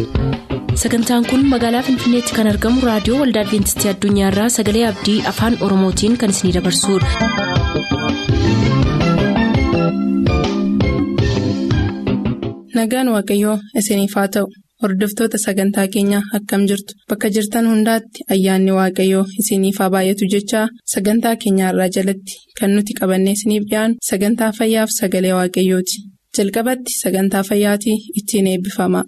sagantaan kun magaalaa finfinneetti kan argamu raadiyoo waldaa adventistii addunyaarraa sagalee abdii afaan oromootiin kan isinidabarsudha. nagaan waaqayyoo isiniif haa ta'u hordoftoota sagantaa keenyaa akkam jirtu bakka jirtan hundaatti ayyaanni waaqayyoo isiniif haa baay'atu jechaa sagantaa keenyaarraa jalatti kan nuti qabannee isiniif dhiyaanu sagantaa fayyaaf sagalee waaqayyooti jalqabatti sagantaa fayyaatii ittiin eebbifama.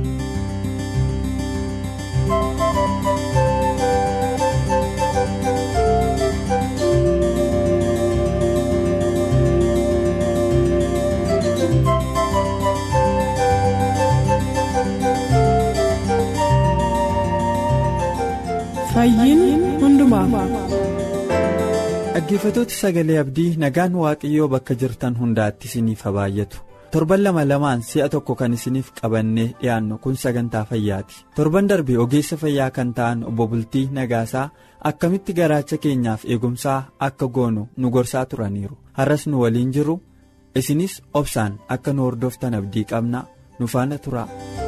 dhaggeeffatoota sagalee abdii nagaan waaqayyoo bakka jirtan hundaatti isiniif haa baay'atu torban lama lamaan si'a tokko kan isiniif qabannee dhiyaannu kun sagantaa fayyaati torban darbe ogeessa fayyaa kan ta'an obbo bultii nagaasaa akkamitti garaacha keenyaaf eegumsaa akka goonu nu gorsaa turaniiru har'as nu waliin jiru isinis obsaan akka nu hordoftan abdii qabna nu faana tura.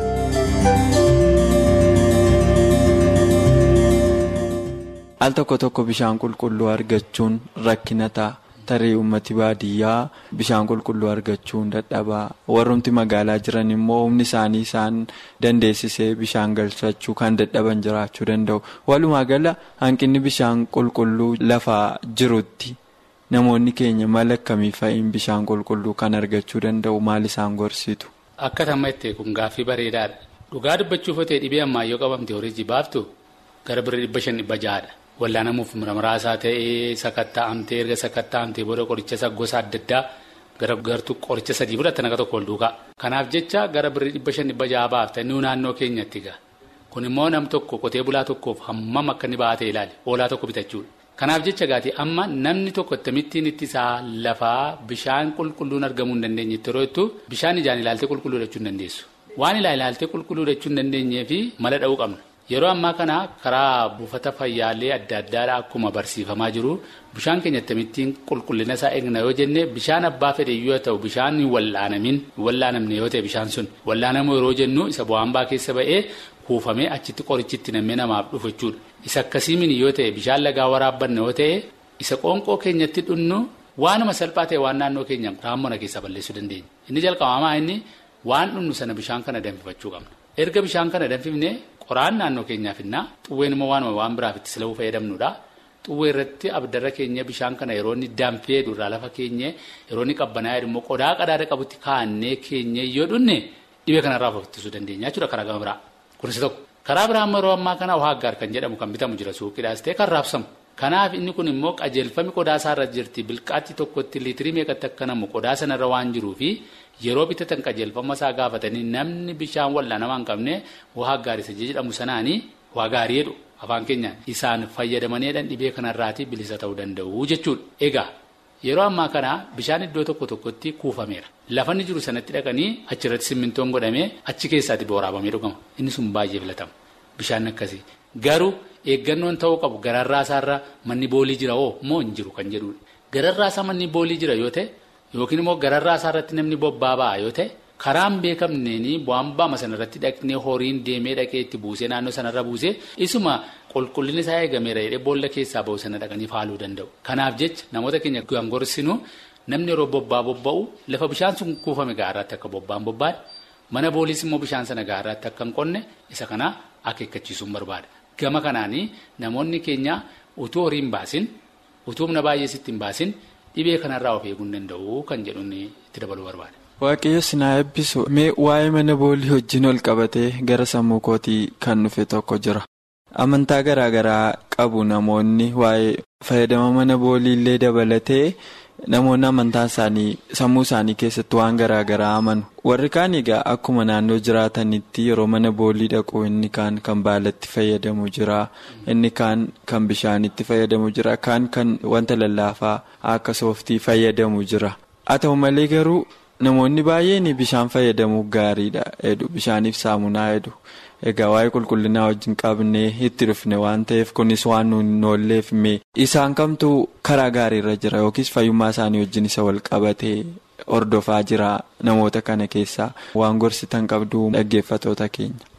al tokko tokko bishaan qulqulluu argachuun rakkina ta'a tarii uummati baadiyyaa bishaan qulqulluu argachuun dadhabaa warrumti magaalaa jiran immoo humni isaanii isaan dandeessisee bishaan galfachuu kan dadhaban jiraachuu danda'u walumaa gala hanqinni bishaan qulqulluu lafaa jirutti namoonni keenya mala akkamii fa'iin bishaan qulqulluu kan argachuu danda'u maal isaan gorsitu. akka tamma itti kun gaaffii bareedaadha dhugaa dubbachuuf ta'e dhibee ammayyoo qabamte horii baaftu gara birrii dhibba shan dhibba ja'aadha. wallaanamuuf muraasaa ta'ee sakatta'amtee erga sakatta'amtee booda qoricha gosa adda addaa gara gartuu qoricha sadii fudhatan akka tokko ol duukaa. Kanaaf jecha gara birrii dhibba shan dhibba ja'a baafta inni naannoo keenyatti gaa. Kun immoo nam tokko qotee bulaa tokkoof hammam akka inni baatee ilaali oolaa tokko bitachuudha. Kanaaf jecha gaati amma namni tokko ittamittiin ittisaa lafaa bishaan qulqulluun argamuu hin dandeenye yeroo jettu bishaan ijaan ilaaltee qulqulluu jechuu hin dandeessu. Waan ilaaltee qulqulluu jechuu hin dandeenyeef mala dha'uu qabna. Yeroo ammaa kana karaa buufata fayyaalee adda addaadhaa akkuma barsiifamaa jiru bishaan keenya akkamittiin qulqullina isaa eegna yoo jenne bishaan abbaa fedhe yoo ta'u bishaan hin wallaanamin wallaanamne yoo ta'e bishaan sun wallaanamu yeroo jennu isa bu'aanbaa keessa ba'ee kuufamee achitti qorichitti namee namaaf dhufu jechuudha. Isa akkasiimin yoo ta'e bishaan lagaa waraabbanne yoo ta'e isa qoonqoo keenyatti dhunnu waanuma salphaa ta'e waan naannoo keenya raamona keessaa balleessuu dandeenya. Inni jalqabamaa inni waan dhunnu sana bishaan kana danfifachuu qabna. Erga bishaan kana danfifne qoraan naannoo keenyaaf innaa xuwween immoo waanuma waan biraaf itti sila'uu fayyadamnudha. Xuwwee irratti abdarra keenya bishaan kana yeroo inni danfee durraa lafa keenya yeroo inni qabbanaa'e immoo qodaa qadaada qabutti kaa'annee keenya yoo dhunne dhibee kanarraa of ittisuu dandeenya jechuudha karaa gama biraa. Kunis tokko karaa biraa yeroo ammaa kana waaggaar kan jedhamu kan bitamu jira suuqiidhaas ta'e kan raabsamu. Kanaaf inni kun immoo qajeelfami qodaa isaarra jirti bilqaatti tokkotti liitirii meeqatti akka namu qodaa sanarra waan jiruufi yeroo bitatan qajeelfama isaa gaafatanii namni bishaan wallaanamaa hin qabne waa gaarisa jedhamu sanaanii waa gaarii jedhu afaan keenyaan isaan fayyadamaniidhaan dhibee kanarraatii bilisa ta'uu danda'u jechuudha. Egaa yeroo ammaa kana bishaan iddoo tokko tokkotti kuufameera. Lafanni jiru sanatti dhaqanii achirratti simmintoon godhamee achi keessaatti waraabamee dhugama. Inni sun baay'ee filatama. Bishaan akkasii. Garuu eeggannoon ta'uu qabu gararraa isaarra manni boolii jira hoo moo hin jiru kan jedhudha. Gararraa isaa manni boolii jira yoo ta'e yookiin immoo gararraa isaarratti namni bobbaa ba'a yoo ta'e karaan beekamneen bu'aan baama sanarratti dhaqnee horiin deemee dhaqee itti buusee naannoo sanarra buusee isuma qulqullinni isaa eegameera jedhee boolla keessaa ba'u sana dhaqanii faaluu danda'u. Kanaaf jecha namoota keenya kan gorsinu namni yeroo bobbaa bobba'u lafa bishaan sun kuufame gaarraatti akka bobbaan bobbaadha. Mana booliis immoo bishaan sana gaarraatti akka hin qonne isa kana akeekkachiisuun barbaada. Gama kanaanii namoonni keenya utuu horii hin baasin utuu humna baay'ee sitti hin baasin dhibee kanarraa of eeguu hin danda'u kan jedhuun itti dabaluu barbaada. Waaqayyo sinaa eebbisu mee waa'ee mana boolii wajjin ol qabatee gara sammuu kootii kan dhufe tokko jira. Amantaa garaa garaa qabu namoonni waa'ee fayyadama mana boolii illee dabalatee namoonni amantaa isaanii sammuu isaanii keessatti waan garaa garaa amanu. Warri kaan egaa akkuma naannoo jiraatanitti yeroo mana boolii dhaqu inni kaan kan baalatti fayyadamu jira inni kaan kan bishaanitti fayyadamu jira kaan kan wanta lallaafaa akka sooftii fayyadamu jira. Haa ta'u malee garuu. Namoonni baay'een bishaan fayyadamuu gaariidha jedhu bishaaniif saamunaa jedhu egaa waa'ee qulqullinaa wajjin qabnee itti dhufne waan ta'eef kunis waan nuun oolleef mee isaan kamtu karaa gaariirra jira yookiis fayyummaa isaanii wajjin isa wal qabatee hordofaa jira namoota kana keessaa waan gorsitan qabdu dhaggeeffatoota keenya.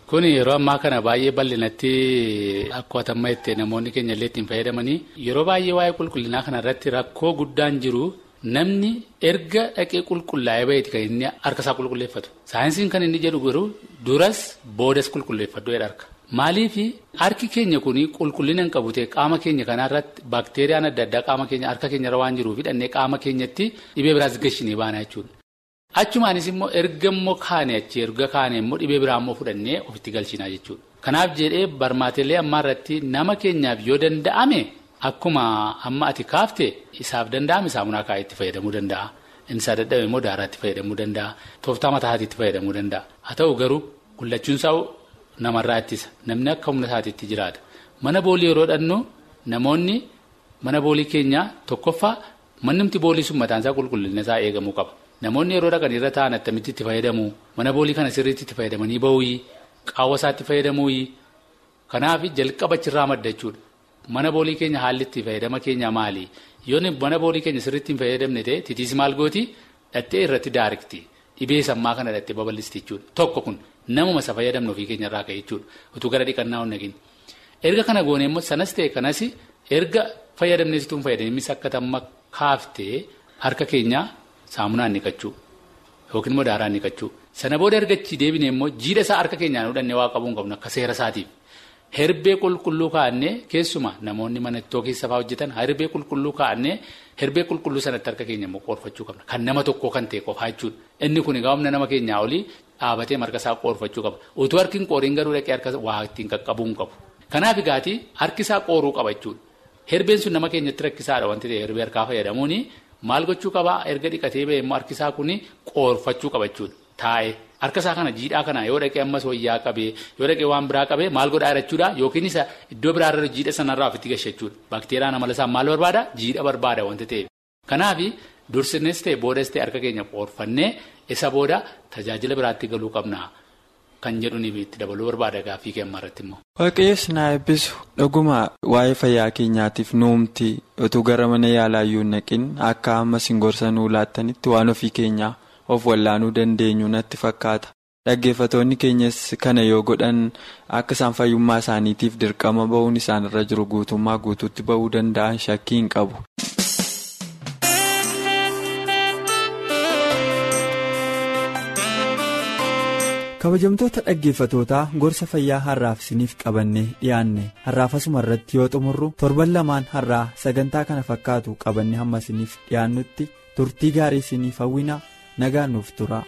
Kun yeroo ammaa kana baay'ee bal'inatti akkuma amma itti namoonni keenya illee ittiin fayyadamanii yeroo baay'ee waa'ee qulqullinaa kanarratti rakkoo guddaan jiru namni erga dhaqee qulqullaa'ee baheeti kan inni harka isaa qulqulleeffatu. Saayinsiin kan inni jedhu garuu duras boodas qulqulleeffadhu jedha harka. Maaliif harki keenya kun qulqullina hin qabu ta'e qaama keenya kanarratti baakteeriyaan adda addaa qaama keenya harka keenyarra waan jiruuf hidhannee qaama keenyatti dhibee biraas gashinee baana jechuudha. Achumaanis immoo erga immoo kaane achi erga kaane immoo dhibee biraa immoo fudhannee ofitti galchinaa jechuudha. Kanaaf jedhee barmaatilee ammaa irratti nama keenyaaf yoo danda'ame akkuma amma ati kaafte isaaf danda'ame saamunaa kaa'ee itti fayyadamuu danda'a. Innis dadhabe immoo daaraatti fayyadamuu danda'a. Tooftaa mataa itti fayyadamuu danda'a. Haa ta'u garuu gullachuun isaa namarraa ittisa. Namni akka humna isaatiitti jiraata. Mana boolii yeroo dhannu namoonni mana boolii keenyaa tokkoffaa mannumti boolii sun mataan isaa qulqullina isaa eegamuu qaba. Namoonni yeroo dhaqan irra taa'an attamitti itti fayyadamu mana boolii kana sirriitti itti fayyadamanii ba'uuyi qaawwa isaatti fayyadamuuyi kanaaf jalqaba achirraa madda jechuudha. Mana boolii keenya haalli itti fayyadama keenya maali? Yoo mana boolii keenya sirriitti hin fayyadamne ta'e titiis maal gooti dhattee irratti daarikti dhibee sammaa kana dhattee babal'isti jechuudha. Tokko kun namuma isa fayyadamnu ofii keenya irraa ka'e jechuudha. Utuu gara dhiqannaa hin nagin. Erga kana goone immoo sanas ta'e kanas erga fayyadamneesituu hin fayyadamis akka tamma kaaftee harka keenyaa. Saamunaan niqachuu yookiin immoo daaraan niqachuu sana booda ergachi deebine immoo jiidha isaa harka keenyaan hudhannee waa qabuu hin qabnu akka seera isaatiif herbee qulqulluu kaa'annee keessuma namoonni mana ittoo keessa fa'aa hojjetan herbee qulqulluu kaa'annee herbee qulqulluu sanatti harka keenya immoo qoorfachuu qabna kan nama tokkoo kan ta'e qofaa jechuudha inni kun egaa humna nama keenyaa olii dhaabatee marga isaa qoorfachuu qaba utuu harki hin qooriin garuu dhaqee harka waa ittiin qaqqabuu hin qabu kanaaf egaati harki isaa qooruu qaba jechuudha herbeen sun nama keenyatti rakkisaadha wanti ta'e herbee harkaa fayyadamuuni. Maal gochuu qabaa erga dhiqatee ba'e immoo harki isaa kun qoorfachuu qaba jechuudha taa'ee harka isaa kana jiidhaa kana yoo dhaqee ammas wayyaa qabee yoo dhaqee waan biraa qabee maal godhaa jechuudha yookiin isa iddoo biraarra jiidha sanarraa ofitti gashe jechuudha baakteeriyaan amala isaa maal barbaada jiidha barbaada wanti ta'eef kanaaf dursinnes ta'e boodas ta'e harka keenya qoorfannee isa booda tajaajila biraatti galuu qabna. Kan jedhuni itti dabaluu barbaada gaaffii keenya irratti immoo. Waaqayyoon na eebbisu dhuguma waa'ee fayyaa keenyaatiif nuumti utuu gara mana yaalaa iyyuu hin naqin akka amma isin gorsa nuu laattanitti waan ofii keenyaa of wallaanuu dandeenyu natti fakkaata. Dhaggeeffatoonni keenyas kana yoo godhan akka isaan fayyummaa isaaniitiif dirqama ba'uun isaanirra jiru guutummaa guutuutti ba'uu danda'an shakkii hin qabu. kabajamtoota dhaggeeffatootaa gorsa fayyaa har'aaf isiniif qabannee dhiyaanne har'aaf asuma irratti yoo xumurru torban lamaan har'aa sagantaa kana fakkaatu qabanne hamma isiniif dhiyaannutti turtii gaarii isiniif hawwina nagaan nuuf tura.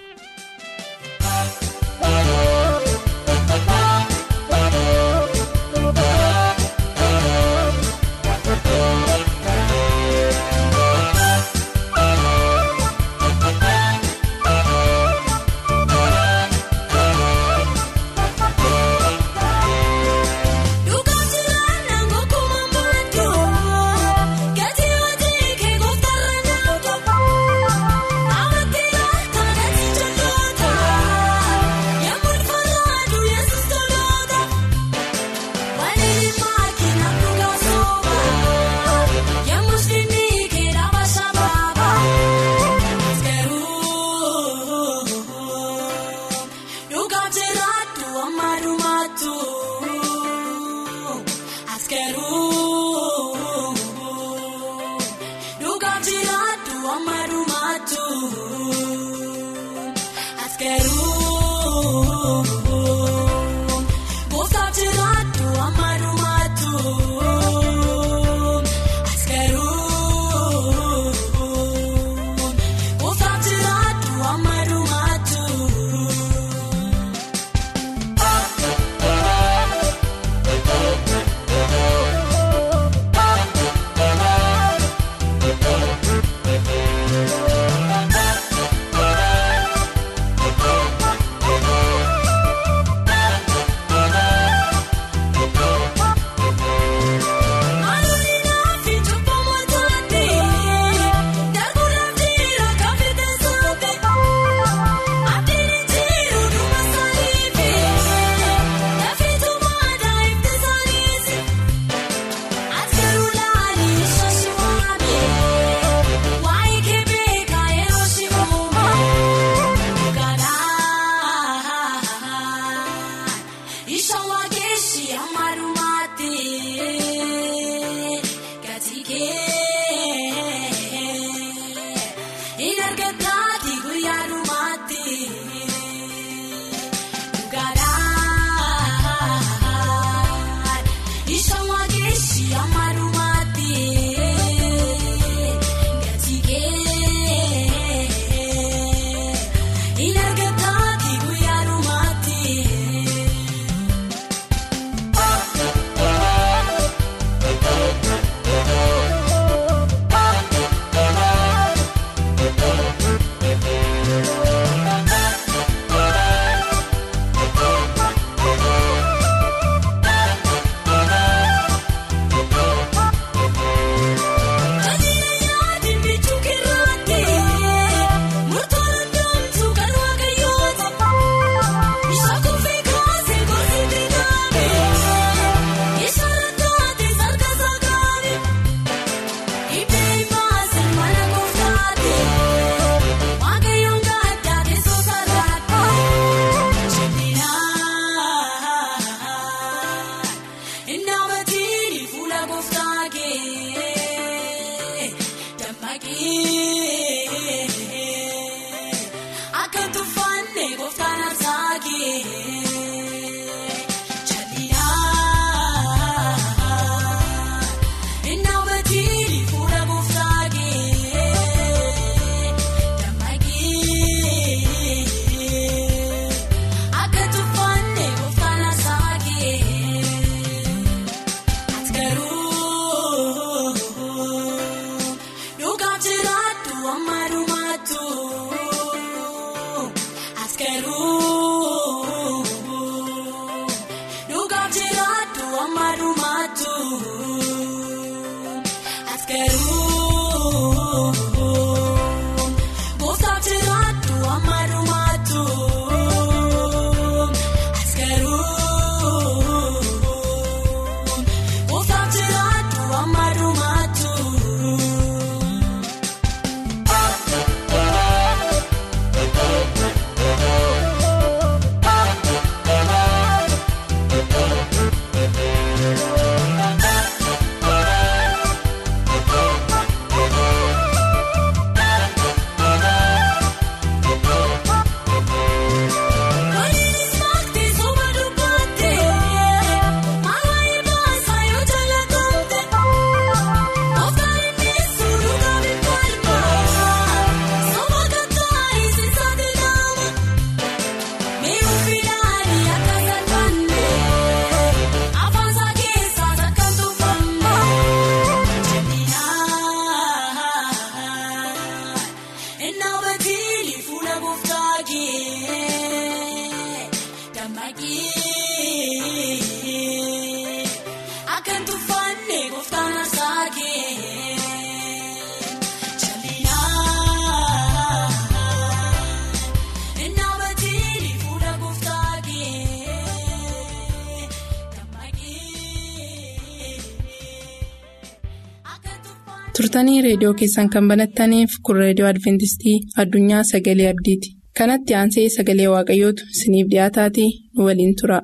turtanii reediyoo keessan kan banattaniif kun reediyoo adventistii addunyaa sagalee abdiiti kanatti aansee sagalee waaqayyootu isiniif dhiyaataatii nu waliin tura.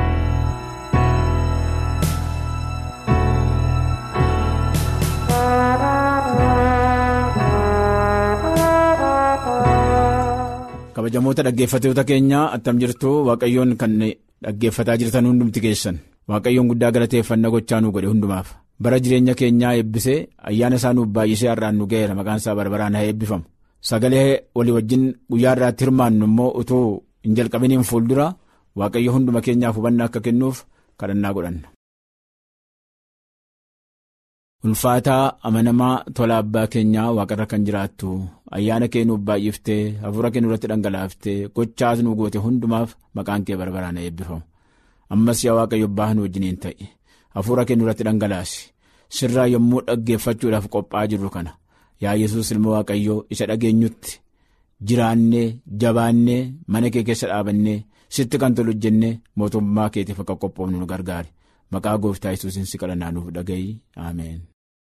kabajamoota dhaggeeffatoota keenyaa attam jirtu waaqayyoon kan dhaggeeffataa jirtan hundumti keessan waaqayyoon guddaa galateeffannaa gochaa nu godhe hundumaaf bara jireenya keenyaa eebbisee ayyaana isaa nuuf baay'isee har'aan nu ga'eera maqaan isaa barbaraan haa eebbifamu sagalee walii wajjin guyyaa irraatti hirmaannu immoo utuu hin jalqabiniin fuuldura waaqayyo hunduma keenyaaf hubannaa akka kennuuf kadhannaa godhanna. ulfaataa amanamaa tola abbaa keenyaa waaqarra kan jiraattu ayyaana kee nuuf baay'iftee hafuura kee nurratti dhangalaaftee gochaas nu goote hundumaaf maqaan kee barbaraan eebbifamu ammas yaa waaqayyo abbaa nu wajjiniin ta'i hafuura kee nurratti dhangalaasi sirraa yommuu dhaggeeffachuudhaaf qophaa'aa jirru kana yaa yesus ilma waaqayyoo isa dhageenyutti jiraannee jabaannee mana kee keessa dhaabannee sitti kan tolu jennee mootummaa keetiif akka qophoofnu nu gargaari maqaa gooftaa yesuusin si kadhannaa nuuf dhaga'i ameen.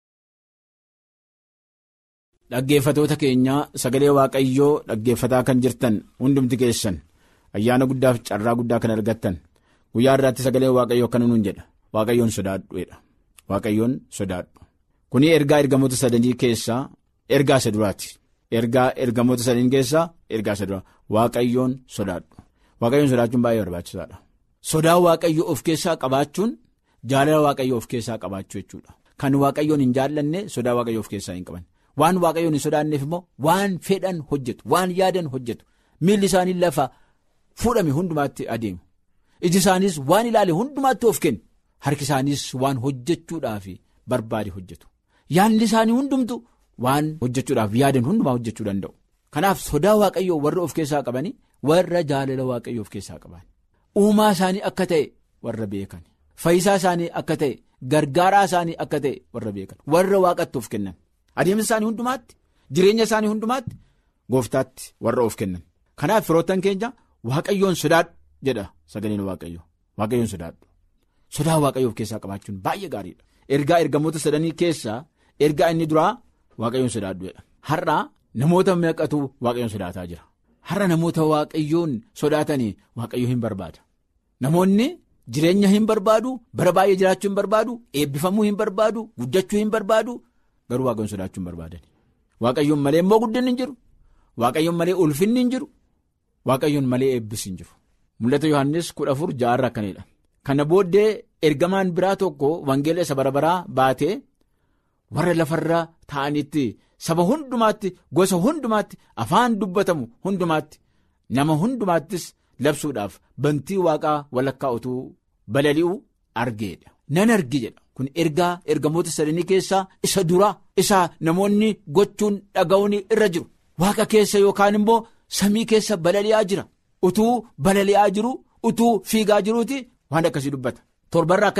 Dhaggeeffatoota keenyaa sagalee waaqayyoo dhaggeeffataa kan jirtan hundumti keessan ayyaana guddaaf carraa guddaa kan argattan guyyaa irraatti sagalee waaqayyoo akkana nuun jedha waaqayyoon sodaadhuedha waaqayyoon sodaadhu kuni ergaa ergamoota sadanii keessaa ergaa isa duraati ergaa ergamoota sadanii keessaa ergaa isa duraa waaqayyoon sodaadhu waaqayyoon sodaachuun baay'ee barbaachisaadha sodaa waaqayyoo of keessaa qabaachuun jaalala waaqayyoo of keessaa qabaachuu jechuudha kan waaqayyoon hin jaallanne sodaa waaqayyoo of keessaa hin qaban. waan waaqayyoon hin sodaanneef immoo waan fedhan hojjetu waan yaadan hojjetu miilli isaanii lafa fuudhame hundumaatti adeemu iji isaaniis waan ilaale hundumaatti of kennu harki isaaniis waan hojjechuudhaaf barbaade hojjetu yaadni isaanii hundumtu waan hojjechuudhaaf yaadan hundumaa hojjechuu danda'u kanaaf sodaa waaqayyoo warra of keessaa qabanii warra jaalala waaqayyoo of keessaa qaban uumaa isaanii akka ta'e warra beekan fayyisaa isaanii akka ta'e gargaaraa isaanii akka ta'e warra beekan warra waaqatti of kennan. adeemsa isaanii hundumaatti jireenya isaanii hundumaatti gooftaatti warra of kennan kanaaf firoottan keenya waaqayyoon sodaadhu jedha sagaleen waaqayyo waaqayyoon sodaadhu sodaa waaqayyoo of keessaa qabaachuun baay'ee gaariidha ergaa ergamoota sadanii keessaa ergaa inni duraa waaqayyoon sodaadhu jedha har'a namoota meeqatu waaqayyoon sodaataa jira har'a namoota waaqayyoon sodaatanii waaqayyoo hin barbaada namoonni. jireenya hin barbaadu bara baay'ee jiraachuu hin barbaadu eebbifamuu hin barbaadu guddachuu hin barbaadu. garuu waaqayyoon sodaachuu hin barbaadan waaqayyoon malee immoo guddinni hin jiru waaqayyoon malee ulfinni hin jiru waaqayyoon malee eebbis hin jiru mul'ata yohannis kudha afur ja'arra akkanidha kana booddee ergamaan biraa tokko wangeela isa bara baraa baatee warra lafarra ta'anitti saba hundumaatti gosa hundumaatti afaan dubbatamu hundumaatti nama hundumaattis labsuudhaaf bantii waaqaa walakkaa utuu balali'u argeedha nan argi jedha. kun ergaa ergamoota sadanii keessaa isa duraa isa namoonni gochuun dhaga'uun irra jiru waaqa keessa yookaan immoo samii keessa balali'aa jira utuu balali'aa jiru utuu fiigaa jiruuti waan akkasii dubbata torbarraa akkanadha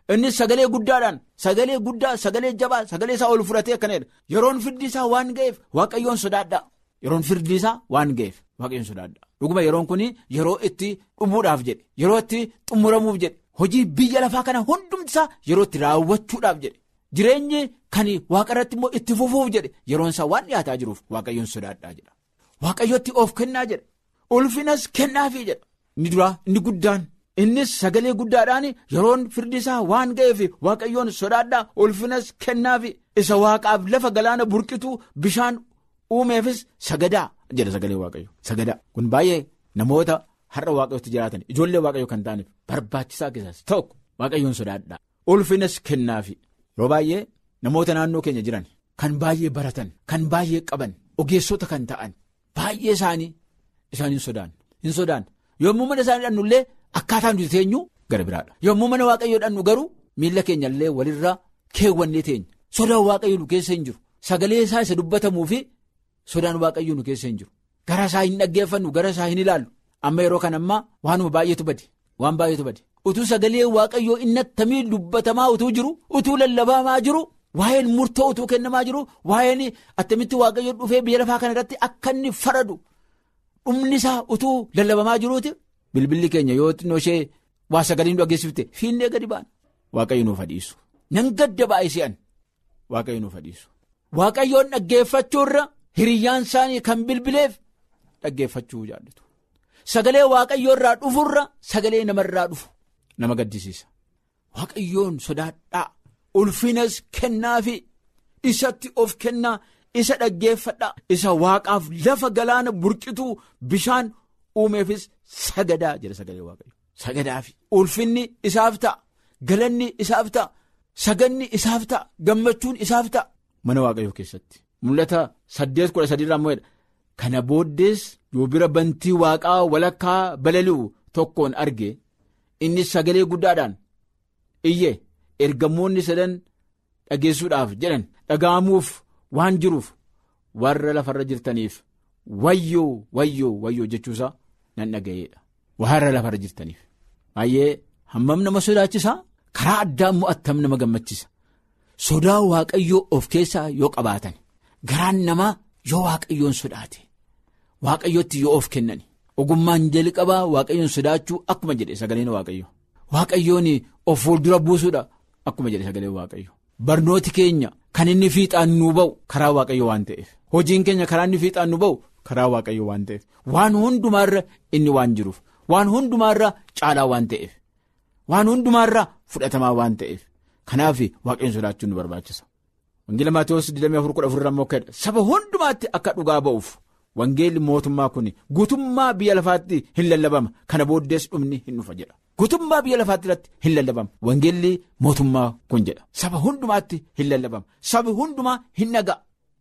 innis sagalee guddaadhaan sagalee guddaa sagalee jabaa sagalee isaa ol fudhatee akkanadha yeroon firdi isaa waan ga'eef waaqayyoon sodaadhaa yeroon firdi isaa waan ga'eef waaqayyoon sodaadhaa dhuguma yeroon kun yeroo itti dhumuudhaaf jedhe yeroo itti xumuramuuf jedhe hojii biyya lafaa kana hundumti isaa yeroo itti raawwachuudhaaf jedhe jireenyi kan waaqa irratti immoo itti fufuuf jedhe yeroon isaa waan dhiyaataa jiruuf waaqayyoon sodaadhaa jedha waaqayyootti of kennaa jedha ulfinas kennaafii jedha inni duraa inni guddaan. innis sagalee guddaadhaan yeroon firdi isaa waan ga'eef waaqayyoon sodaadhaa ulfinas kennaafi isa waaqaaf lafa galaana burqituu bishaan uumeefis sagadaa jedha sagalee waaqayyo sagadaa kun baay'ee namoota har'a waaqayyootti jiraatan ijoollee waaqayyo kan ta'aniif barbaachisaa keessaas tokko waaqayyoon sodaadhaa ulfinas kennaafi yeroo baay'ee namoota naannoo keenya jiran kan baay'ee baratan kan baay'ee qaban ogeessota kan ta'an baay'ee isaanii isaan hin sodaanne hin sodaanne yommuu mana isaanii dhannullee. Akkaataan nuti teenyu gara biraadha. Yommuu mana waaqayyoodhaan nu garuu miila keenyallee walirraa keewwannee teenya. Sodaan waaqayyoo nu keessa hin jiru. Sagalee isaa isa dubbatamuu fi sodaan waaqayyoo nu keessa hin jiru. Gara isaa hin dhaggeeffannu, gara isaa hin ilaallu. Amma yeroo kana ammaa waanuma baay'eetu bade. Waan baay'eetu bade. Utuu sagalee waaqayyoo inni attamii dubbatamaa utuu jiru, utuu lallabamaa jiru, waa'een murtoo utuu kennamaa jiru, waa'een attamitti waaqayyoo dhufee biyya lafaa kana irratti akka inni faradu dhumni isaa utuu lallabamaa jiruuti. Bilbilli keenya yoo xinnoo ishee waa sagalee nu dhageessifte fiinnee gadi baana. Waaqayyo nuuf hadhiisu. Nan gadda baay'isee waaqayyo nuuf hadhiisu. Waaqayyoon dhaggeeffachuurra hiriyyaan isaanii kan bilbileef dhaggeeffachuu jaallatu. Sagalee waaqayyoo irraa dhufurra sagalee namarraa dhufu nama gaddisiisa. Waaqayyoon sodaadhaa ulfinas kennaafi isatti of kennaa isa dhaggeeffadhaa isa waaqaaf lafa galaana burqituu bishaan. uumeefis sagadaa jedha sagalee waaqayyo sagadaafi ulfinni isaaf ta'a galanni isaaf ta'a saganni isaaf ta'a gammachuun isaaf ta'a mana waaqayyoo keessatti mul'ata saddeet kudha sadiirraa immoo kana booddees yoo bira bantii waaqaa walakkaa balali'u tokkoon arge inni sagalee guddaadhaan iyye ergamoonni sadan dhageessuudhaaf jedhan dhaga'amuuf waan jiruuf warra lafarra jirtaniif wayyoo wayyoo wayyoo jechuusaa. nan dhaga'eedha warra lafarra jirtaniif baay'ee hammam nama sodaachisaa karaa addaa immoo attam nama gammachiisa sodaa waaqayyoo of keessaa yoo qabaatan garaan namaa yoo waaqayyoon sodaate waaqayyootti yoo of kennan ogummaan jalqabaa waaqayyoon sodaachuu akkuma jedhe sagaleen waaqayyo waaqayyoon of fuuldura buusuudha akkuma jedhe sagaleen waaqayyo barnooti keenya kan inni fiixaan nuu ba'u karaa waaqayyo waan ta'eef hojiin keenya karaa inni fiixaan nu ba'u. karaa waaqayyo waan ta'eef waan hundumaarra inni waan jiruuf waan hundumaarra caalaa waan ta'eef waan hundumaarra fudhatamaa waan ta'eef kanaaf waaqayyoon sodaachuun nu barbaachisa. Wangeela Maatiyus 24,14 immoo akka saba hundumaatti akka dhugaa ba'uuf wangeelli mootummaa kun guutummaa biyya lafaatti hin lallabama kana booddees dhumni hin dhufa jedha. Guutummaa biyya lafaatti irratti hin lallabama wangeelli mootummaa kun jedha saba hundumaatti hin lallabama sabi hundumaa hin dhaga'a.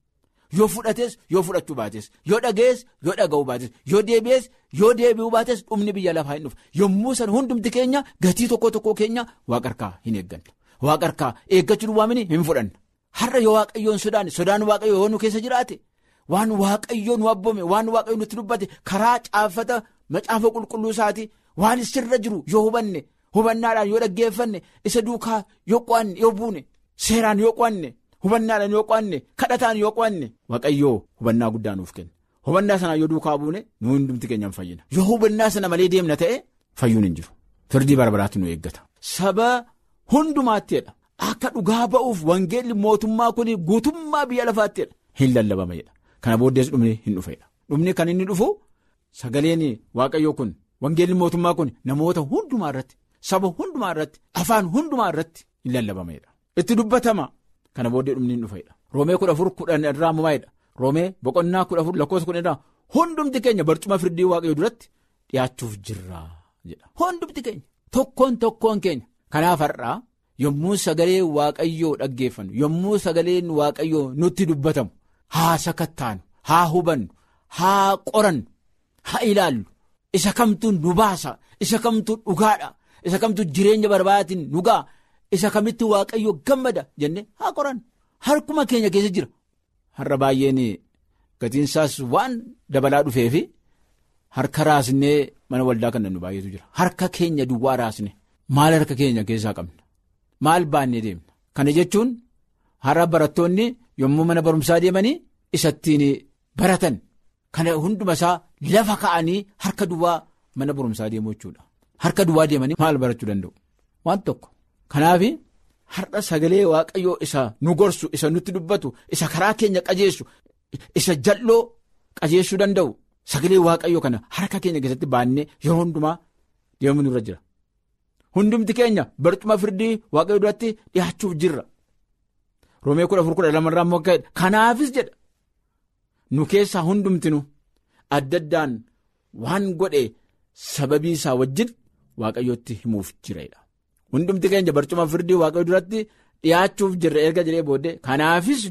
Yoo fudhates yoo fudhachuu baates yoo dhaga'es yoo dhaga'uu baates yoo deebi'es yoo deebi'uu baates dhumni biyya lafaa hin dhufa yommuu san hundumti keenya gatii tokko tokko keenya waaqa harkaa hin eegganna waaqa harkaa eeggachuu duwwaamini hin fudhanna har'a yoo waaqayyoon sodaanne sodaan waaqayyoo yoo nu keessa jiraate waan waaqayyoo nu abboome waan waaqayyoo nutti dubbate karaa caafata macaafa qulqulluu isaati waan sirra jiru yoo hubanne hubannaadhaan yoo dhaggeeffanne isa duukaa yoo qo'anne yoo buune seeraan yoo qo'anne. Hubannaadhaan yoo qo'anne kadhataan yoo qo'anne waaqayyoo hubannaa guddaa nuuf kenna hubannaa sanaa yoo duukaa buune nu hundumti keenyaan fayyina yoo hubannaa sana malee deemna ta'e fayyuun hin jiru firdii barbaraatti nu eeggata. Saba hundumaatteedha akka dhugaa ba'uuf wangeelli mootummaa kun guutummaa biyya lafaatteedha hin lallabama jedha kana booddees dhumni hin dhufedha dhumni kan inni dhufu sagaleen waaqayyoo kun wangeelli mootummaa kun namoota hundumaa irratti saba hundumaa irratti afaan hundumaa irratti hin lallabama jedha itti dubbatama. Kana booddee dhumni hin dhufedha. Roomee kudha afur kudhan irraa mumaa'edha. Roomee boqonnaa kudha afur lakkoofsa kudhan irraa hundumti keenya barcuma firdii waaqayyoo duratti dhiyaachuuf jirra jedha. Hundumti keenya tokkoon tokkoon keenya. Kanaaf har'aa yommuu sagalee waaqayyoo dhaggeeffannu yommuu sagaleen waaqayyoo nutti dubbatamu haa sakattaanu haa hubannu haa qorannu haa ilaallu isa kamtu nu baasa isa kamtu dhugaadha isa kamtu jireenya barbaadaatiin nu ga'a. Isa kamitti waaqayyo gammada jennee haa qoran harkuma keenya keessa jira har'a baay'een gatiin isaas waan dabalaa dhufeefi harka raasnee mana waldaa kan nu baay'eetu jira harka keenya duwwaa raasne maal harka keenya keessaa qabna maal baannee deemna kana jechuun har'a barattoonni yommuu mana barumsaa deemanii isattiin baratan kana hunduma isaa lafa ka'anii harka duwwaa mana barumsaa deemuu jechuudha harka duwwaa deemanii maal barachuu danda'u waan tokko kanaaf har'a sagalee waaqayyoo isa nu gorsu isa nutti dubbatu isa karaa keenya qajeessu isa jal'oo qajeessuu danda'u sagalee waaqayyoo kana harka keenya keessatti baannee yeroo hundumaa deemuu nurra jira. Hundumti keenya barcuma firdii waaqayyo duratti dhiyaachuuf jirra. Roomee kudha afur kudha lamarraa immoo ka'edha. Kanaafis jedha nu keessaa hundumtinu adda addaan waan godhe sababii isaa wajjin waaqayyootti himuuf jireedha. Hundumti keenya barcuma firdii waaqayyo duratti dhiyaachuuf jirra erga jedhee booddee kanaafis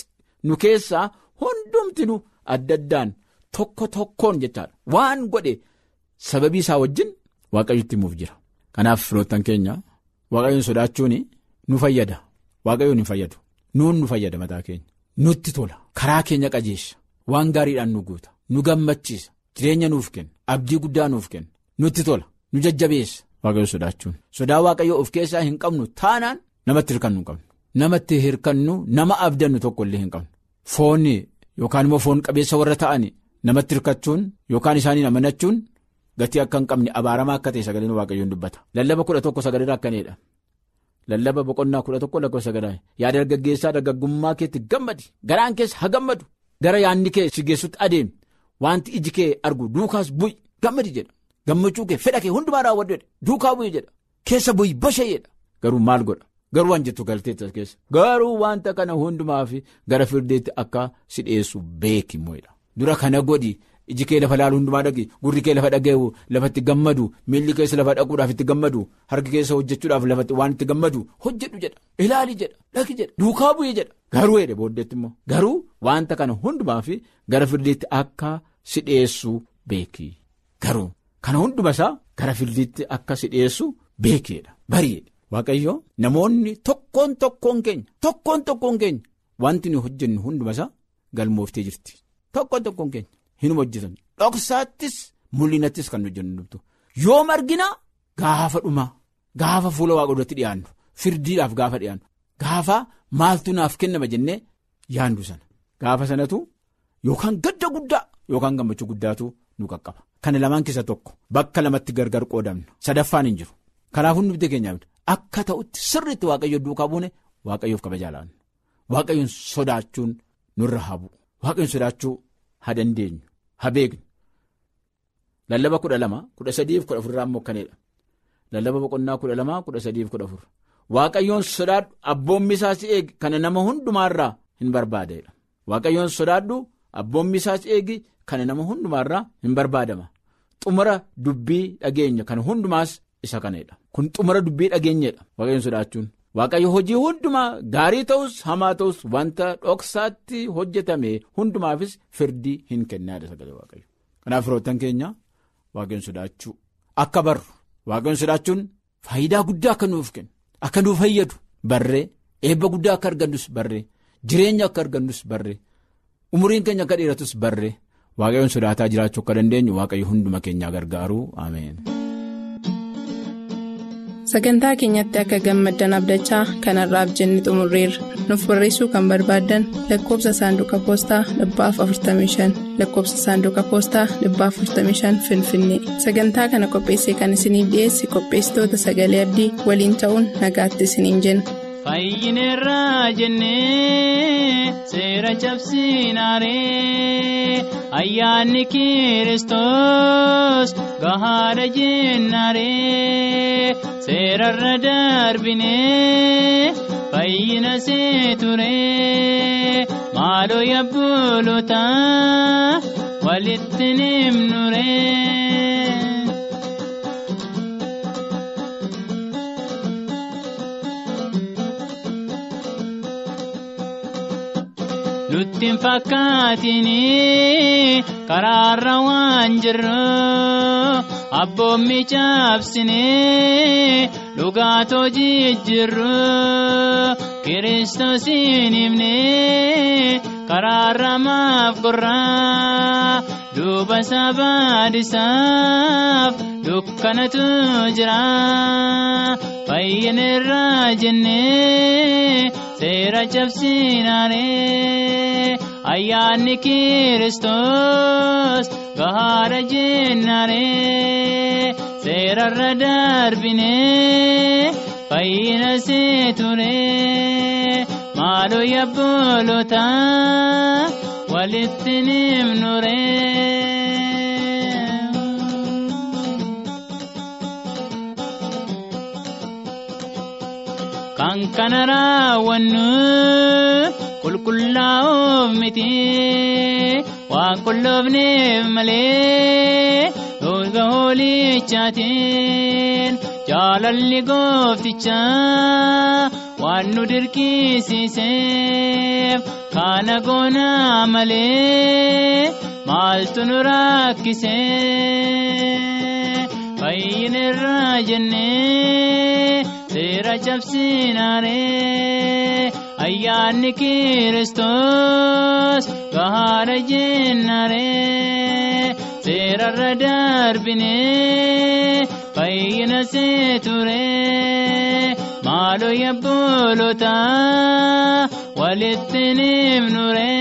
nu keessaa hundumtinu adda addaan tokko tokkoon jechaadha. Waan godhe sababii isaa wajjin waaqayyotti himuuf jira. Kanaaf firoottan keenya waaqayyoon sodaachuun nu fayyada waaqayyoon hin fayyadu nuun nu fayyada mataa keenya nutti tola karaa keenya qajeesha waan gaariidhaan nu guuta nu gammachiisa jireenya nuuf kenna abdii guddaa nuuf kenna nutti tola nu jajjabeessa waaqayyoon sodaachuun sodaa waaqayyoo of keessaa hin qabnu taanaan namatti hirkannu hin qabnu namatti hirkannu nama abdannu tokko illee hin qabnu foonni yookaan immoo foon qabeessa warra ta'an namatti hirkachuun yookaan isaaniin amanachuun. Gatii akka hin qabne abaaramaa akka ta'e sagaleen waaqayyoon dubbata. Lallaba kudha tokko sagalee akkanidha. Lallaba boqonnaa kudha tokko lakkoofsa sagalee yaa dargaggeessaa dargaggummaa keetti gammadi garaan keessa haa gammadu gara yaadni kee si geessutti adeemi wanti iji kee argu duukaas bu'i gammadi jedha gammachuu kee fedha kee hundumaa raawwadhu jedha duukaa bu'i jedha keessa bu'i bashayyeedha garuu maal godha garuu waan jettu galteetta keessa garuu wanta kana hundumaaf gara firdeetti akka si dhiyeessu beeki moo'edha dura kana godhi. iji kee lafa laalu hundumaa dhagi gurri kee lafa dhaga'u lafatti gammadu miilli keessa lafa dhaquudhaaf itti gammadu harki keessa hojjechuudhaaf lafatti waan itti gammadu hojjedhu jedha ilaali jedha dhagi jedha duukaa bu'ee jedha garuu jedhe booddeetti immoo garuu wanta kana hundumaaf gara firdiitti akka si dhiyeessu beeki garuu kana hunduma isaa gara firdiitti akka si dhiyeessu beekiidha bari'eedha waaqayyo namoonni tokkoon tokkoon keenya tokkoon tokkoon keenya wanti nu hojjennu hunduma isaa galmooftee jirti tokkoon tokkoon keenya. Hinuma hojjetan dhoksaattis mul'inattis kan hojjennu yoo margina gaafa dhumaa gaafa fuula waaqa duratti dhiyaannu firdiidhaaf gaafa dhiyaannu gaafa maaltu naaf kennama jennee yaandu sana gaafa sanatu yookaan gadda guddaa yookaan gammachuu guddaatu nu qaqqaba. Kana lamaan keessa tokko bakka lamatti gargar qoodamna sadaffaan hin jiru kanaaf hundumti keenyaaf akka ta'utti sirriitti waaqayyo duukaa buune waaqayyoof kabajaa laannu waaqayyoon sodaachuun nurra haa bu'u waaqayyoon sodaachuu. Haa dandeenyu haa beeknu lallaba kudha lama kudha sadiif kudha afurraa immoo akkanidha lallaba boqonnaa kudha lama kudha sadiif kudha afur waaqayyoon sodaadhu abboommi isaa si eegi kana nama hundumaarraa hin barbaadeedha waaqayyoon sodaadhu abboommi isaa si eegi kana nama hundumaarraa hin barbaadama xumura dubbii dhageenya kana hundumaas isa kanadha kun xumura dubbii dhageenyedha waaqayyoon sodaachuun. Waaqayyo hojii hundumaa gaarii ta'us hamaa ta'us wanta dhoksaatti hojjetame hundumaafis firdii hin kennaadha sagalee waaqayyo. Kanaaf firoottan keenya waaqayyoon sodaachuu akka barru waaqayyoon sodaachuun faayidaa guddaa akka nuuf kennu akka nuuf fayyadu barree eebba guddaa akka argannus barree jireenya akka argannus barree umuriin keenya akka dheeratus barree waaqayyoon sodaataa jiraachuu akka dandeenyu waaqayyo hunduma keenyaa gargaaru ameen. sagantaa keenyatti akka gammaddan abdachaa kanarraaf jenne xumurreerra nuuf barreessuu kan barbaaddan lakkoobsa saanduqa poostaa dhibbaaf 45 lakkoobsa saanduqa poostaa dhibbaaf 45 finfinnee sagantaa kana qopheessee kan isiniif dhiyeesse qopheessitoota sagalee abdii waliin ta'uun nagaatti isiniin jenna. Fayyineerraa jennee seera cabsinaaree ayyaanni kiristoos gahaadha jennaaree seerarra darbinee fayyina seeturee maaloo yabbulota walitti nimnuree. Nutti hin fakkaatini karaarra waan jirru abboommi cabsine dhugaatoo jijjiirru kiristoosiin himne karaarra maaf gurraa duuba sabaadisaaf dukkanatu jira fayyinirraa jennee seera cabsinaanee ayyaanni kiristoos gahaadha jennaanee seerarra darbinee fayyina seeturee maaloo yabboloota walitti nimnuree. kan kana raawwannu qulqullaa'uuf miti waan qulloofneef malee dhooga hoolichaatiin jaalalli goofticha waan nu dirqisiiseef kana goonaa malee maaltu nu rakkise fayyinirraa jennee seera cabsinaanee ayyaanni kiristoos gahaadha jennaanee seerarra darbinee fayyina seeturee maaloo yabboloota walitti nimnuree.